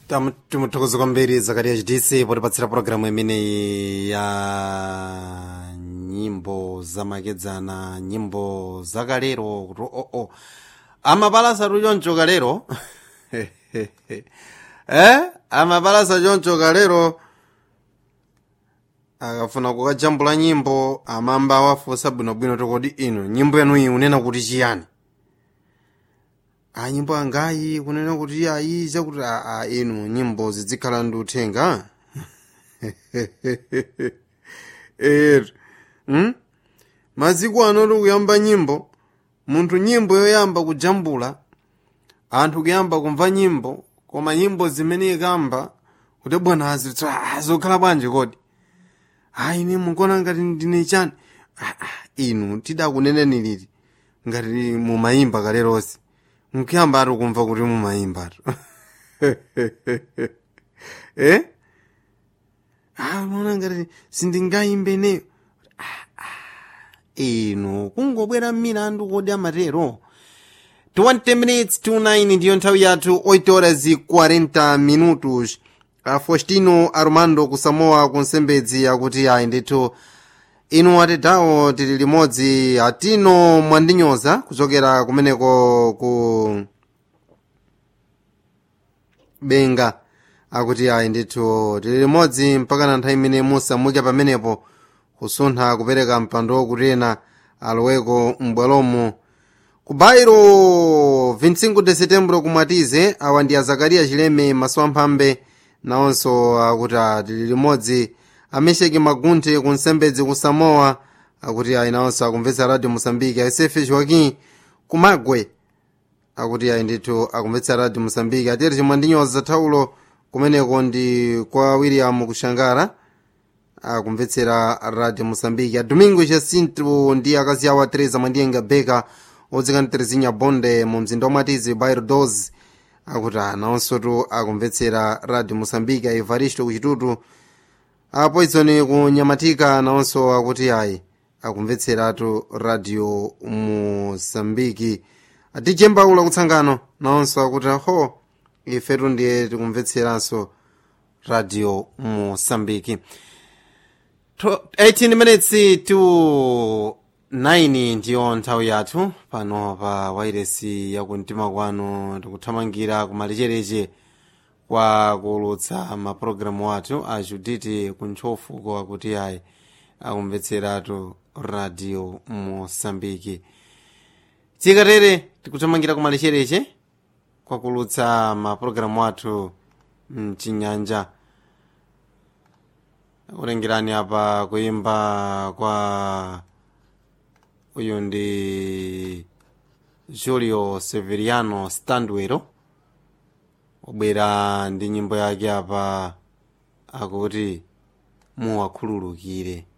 Tam- timuthokoza kwambiri zakariya chidisi potipatsira pulogalamu imeneyi ya nyimbo zamakedzana nyimbo zakalero kuti oo amapalasa choncho kalero eh amapalasa choncho kalero akafuna kukajambula nyimbo amamba wafunsa bwinobwino tokoti ino nyimbo yanu iyi unena kuti chiyani a nyimbo angayi kunena kuti ayi zakuti a inu nyimbo zizikhala ndi uthenga er hmm? maziko ano tikuyamba nyimbo munthu nyimbo yoyamba kujambula anthu kuyamba kumva nyimbo koma nyimbo zimene ikamba kuti bwana azokhala bwanji kodi ayi ine mukuona ngati ndine chani Ah, ah, inu tidakuneneni liti ngati mumayimba kale lonse nkuyamba ati kumva kuti mumayimba tu eh ah muona ngati sindingayimbe neyo Ah, ah, inu kungobwera mmilandu kodi amatero 20 minutes to 9 ndiyo nthawi yathu 8 horas e 40 minutos a faustino armando kusamoa kunsembedzi akuti ayi ndithu inu atetawo tili limodzi atino mwandinyoza kuchokera kumeneko ku benga akuti ayi ndithu tili limodzi mpaka na nthawi imene musamuke pamenepo kusuntha kupereka mpando wokutena aloweko m'bwalomo ku bairo 25 de setembro kumwatize awa ndi azakariya chileme maso amphambe nawonso akuti tili limodzi amesheki magunthe ku nsembedzi ku samoa akuti ayi nawonso akumvetsa radio mosambiki ayosefe joaquim kumagwe akuti ayi ndithu akumvetsa radio mosambiki atiyeti chimwandinyoza thaulo kumeneko ndi kwa william kushangara akumvetsera radio mosambiki adomingo jacinto ndi akazi awo atereza mwandiyenga beka odzikana terezinya bonde mu mzinda wamwatizi bairo 12 akuti anawonsotu akumvetsera radio mosambiki aivaristo kuchitutu apoizoni kunyamatika nawonso akuti ayi akumvetseratu radio mosambiki atije mbaula kutsangano nawonso akuti aho ifetu ndiye tikumvetseranso radio mosambiki 18 minutes to 9 ndiyo nthawi yathu pano pa wairesi yakumtima kwanu tikuthamangira kumalechereche kwa kuulutsa mapulogalamu athu a juditi kuntchofuko akuti ayi akumvetseratu radio mosambiki tikatere tikuthamangira kumalechereche kwa kuulutsa mapulogalamu athu mchinyanja kulengerani apa kuyimba kwa uyu ndi julio severiano standwero wabwera ndi nyimbo yake apa akuti muwakhululukire